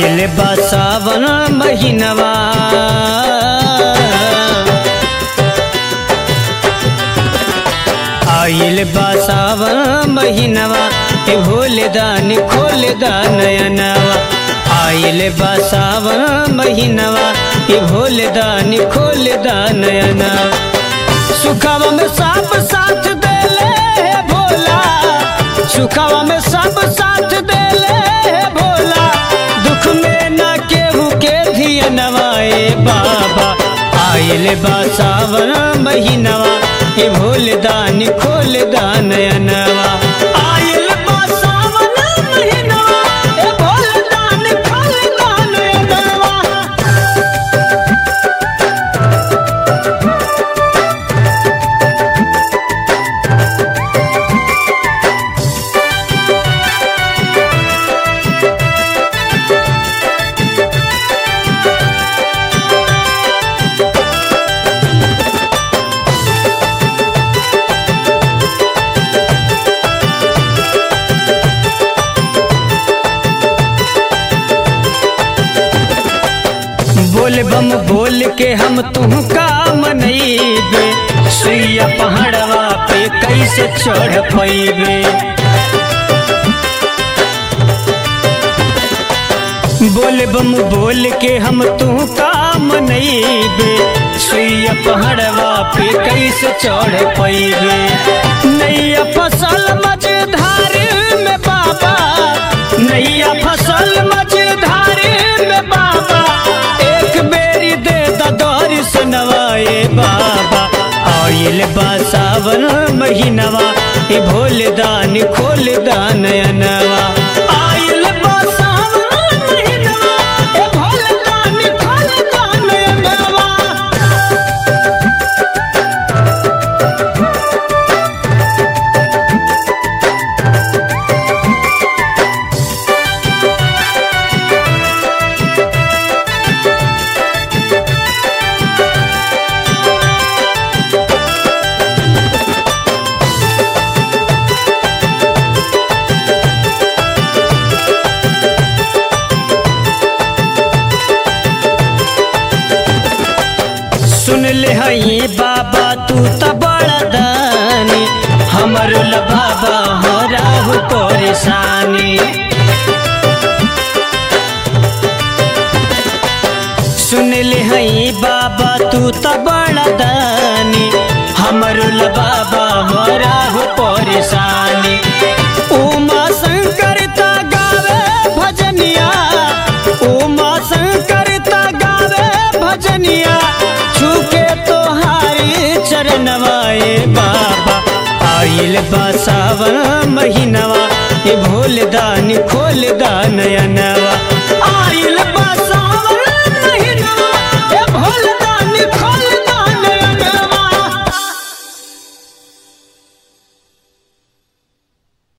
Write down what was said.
आइल बा सावन महीनवा आइल बा सावन महीनवा ए भोले दान खोल दानयनवा आइल बा सावन महीनवा ए भोले दान खोल दानयनवा सुखवा में सब साथ देले हे भोला सुखवा में सब साथ देले हे भोला दुख में न केहू के धियनवा ए बाबा आइल बा सावन महीनवा ए भोले दान खोल दानयनवा आइल बा सावन महीनवा ए भोले दान खोल दानयनवा बोल बम बोल के हम तुहका मनैबे सुइया पहाड़वा पे कैसे चढ़ पैबे बोल बम बोल के हम तुहका मनैबे सुइया पहाड़वा पे कैसे चढ़ पैबे नैया फसल मझधार में बाबा नैया फसल मझधार में बाबा एक बेरी दे दौरी सुनवाए बाबा आइल बा सावन महीनवा ए भोले दान खोल दानयनवा आइल बा सावन महीनवा ए भोले दान खोल दानयनवा सुन ले हई बाबा तू त बड़ा दानी हमर ल बाबा हो राहु परेशानी सुन ले हई बाबा तू त बड़ा दानी हमर ल बाबा हो राहु परेशानी उमा शंकर ता गावे भजनिया उमा शंकर ता गावे भजनिया छुके तोहारी चरणवाए बाबा आइल बा सावन महीनवा ए भोले दान खोल दानयनवा